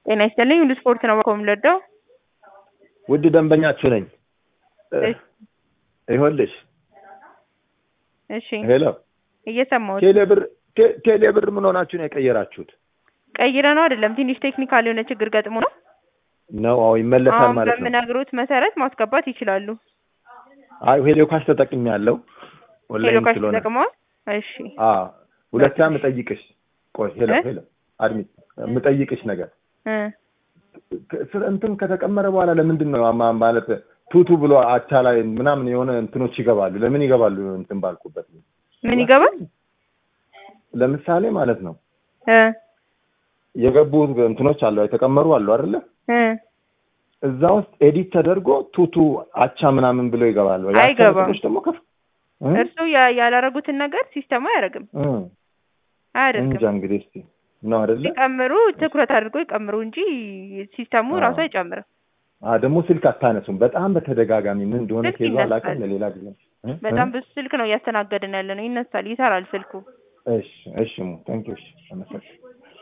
ጤና ይስጥልኝ ሁሉ ስፖርት ነው የምወደው። ውድ ደንበኛችሁ ነኝ። እሺ ይኸውልሽ እሺ ሄሎ እየሰማሁት ቴሌብር ቴ- ቴሌብር ምን ሆናችሁ ነው የቀየራችሁት? ቀይረ ነው አይደለም ትንሽ ቴክኒካል የሆነ ችግር ገጥሞ ነው። ነው አዎ ይመለሳል አሁን ማለት ነው። በምነግሮት መሰረት ማስገባት ይችላሉ። አይ ሄሎ ካሽ ተጠቅሜ ያለው ሄሎ ኦንላይን ካሽ ስለሆነ ተጠቅመዋል። እሺ አዎ ሁለታ የምጠይቅሽ ቆይ ሄሎ እ? ሄሎ አድሚት የምጠይቅሽ ነገር እ ከ- ስለ እንትን ከተቀመረ በኋላ ለምንድን ነው አማ- ማለት ቱቱ ብሎ አቻ ላይ ምናምን የሆነ እንትኖች ይገባሉ። ለምን ይገባሉ? እንትን ባልኩበት ምን ይገባል? ለምሳሌ ማለት ነው እ የገቡ እንትኖች አሉ የተቀመሩ አሉ አይደለ? እ እዛ ውስጥ ኤዲት ተደርጎ ቱቱ አቻ ምናምን ብሎ ይገባሉ። አይገባም። ያቻ ደግሞ ከፍ እ? እርሱ ያ- ያላረጉትን ነገር ሲስተሙ አያደርግም እ። አያደርግም። እንጃ እንግዲህ እስኪ ነው አይደለ? ሲቀምሩ ትኩረት አድርጎ ይቀምሩ እንጂ ሲስተሙ አዎ። ራሱ አይጨምርም። አ ደግሞ ስልክ አታነሱም። በጣም በተደጋጋሚ ምን እንደሆነ ስልክ ኬዞ አላውቅም። ይነሳል። ለሌላ ጊዜ እ? በጣም እ? ብዙ ስልክ ነው እያስተናገድን ያለ ነው። ይነሳል፣ ይሰራል ስልኩ። እሺ እሺ ሙ ታንኪዩ እሺ አመሰግናለሁ።